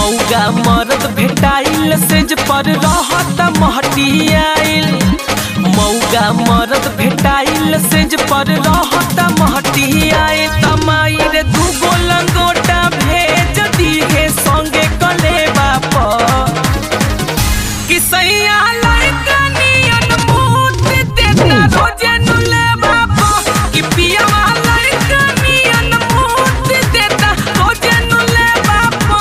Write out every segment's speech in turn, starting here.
मौगा मरद भेटाइल सेज पर रहत महटियाइल मौगा मरद भेटाइल सेज पर रहत महटियाइल तमाई रे दूगो लंगोटा भेज दिहे संगे कलेबा पर कि सैया लड़का नियन मूत देता रोजे नुले बापा कि पियावा लड़का नियन मूत देता रोजे नुले बापा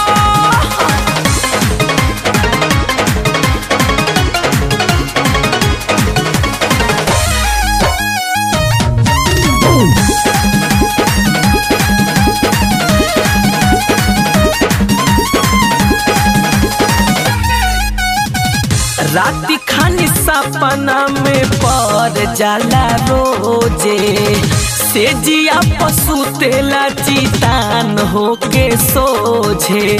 राति खानी सपना में पर जाला रोजे से जिया पशु तेला चितान होके सोझे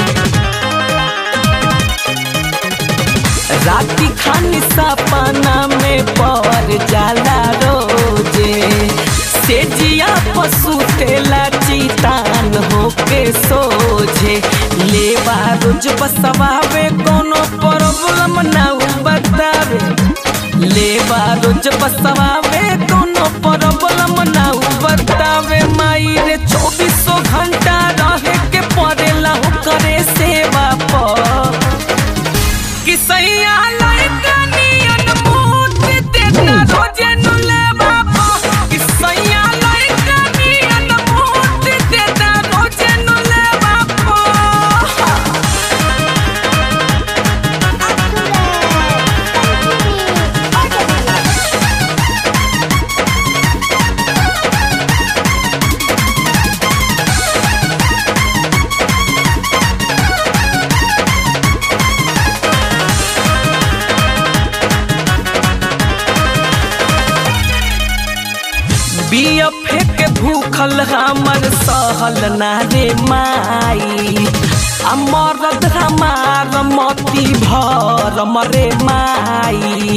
राति खानी सपना में पर जाला रोजे से जिया पशु तेला चितान होके सोझे लेवा रोज बसवावे कोनो प्रॉब्लम ना उ बतावे लेवा रोज बसवावे कोनो प्रॉब्लम ना उ बतावे माई रे चौबीसों घंटा रहे के पड़ेला करे सेवा पर कि सैया लड़का नियन मूत देता रोजे नुले बापा कि सैया लड़का नियन मूत देता रोजे नुले बापा बिया फेंक भूखल हमर सहल ना रे माई आ मरद हमार मती भर मरे माई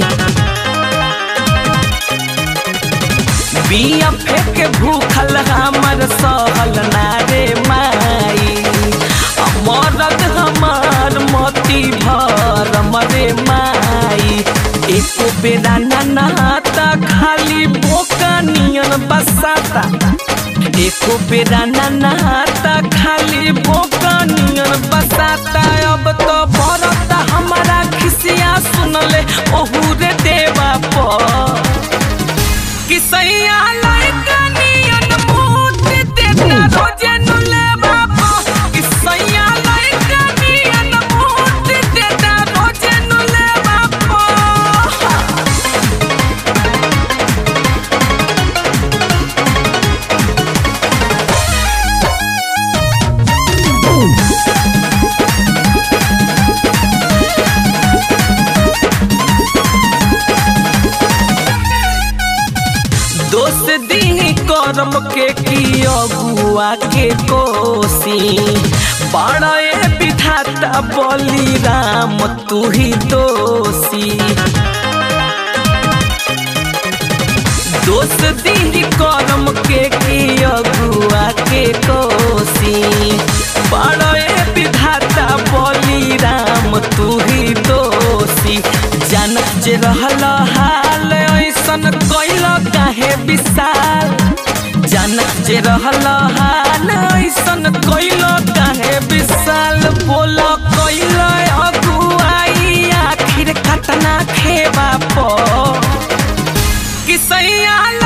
बिया फेंक भूखल हमर सहल ना रे माई आ मरद हमार मती भर मरे माई एको बेरा ना नहाता खाली बोका नियन बसाता एको बेरा ना नहाता खाली बोका नियन बसाता अब तो बरता हमारा खिसिया सुनले ओहू रे देवा पर कि सैया लड़का नियन मूत देता रोजे नुले बापा कि सैया लड़का नियन मूत देता रोजे नुले बापा दोष दी करम के की अगुआ के कोसी बड़े विधाता बली राम तू ही दोषी दोष दी करम के की अगुआ के कोसी बड़े विधाता बली राम तू ही दोषी जानत जे रहल हाल ऐसन कैल काहे विशाल जानत जे रहल हाल ऐसन कैल काहे विशाल बोल कैल अगुआई आखिर कतना खेबा पर कि सैया